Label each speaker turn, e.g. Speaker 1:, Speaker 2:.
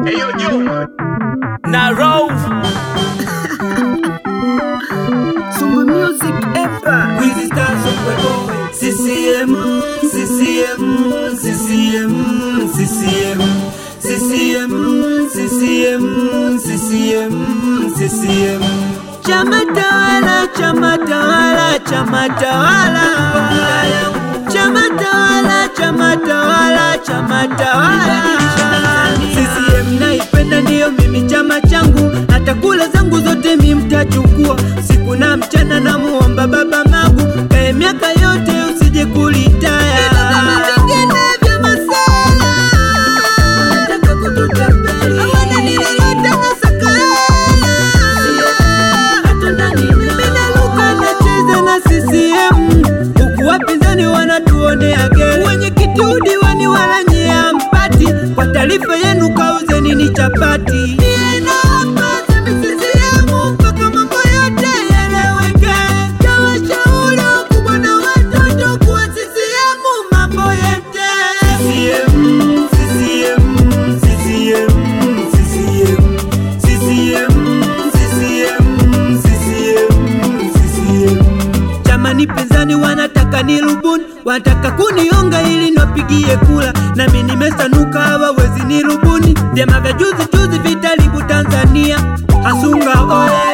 Speaker 1: na roll
Speaker 2: Sumba Music Empire.
Speaker 1: Wizi Star Sokwe Boy CCM CCM CCM CCM CCM CCM CCM CCM Chama tawala chama tawala chama tawala Chama tawala chama tawala chama tawala CCM naipenda ndiyo mimi chama changu hata kula zangu zote mi mtachukua siku na mchana na muomba baba magu kae miaka yote usije kulitaya huku wapinzani wanatuonea gere wenye kitudi wani wala nyia mpati kwa taarifa yenu kauzeni ni chapati mpaka mambo yote yeleweke tawashauri wakubwa na watoto kuwa CCM mambo yote CCM, CCM, CCM, CCM, CCM, CCM, CCM, CCM. Chamani pinzani wanataka nirubuni, wanataka kunionga ili niwapigie kula, nami nimesanuka hawawezi nirubuni. Vyama vya juzi juzi vitaribu Tanzania, Hasunga oye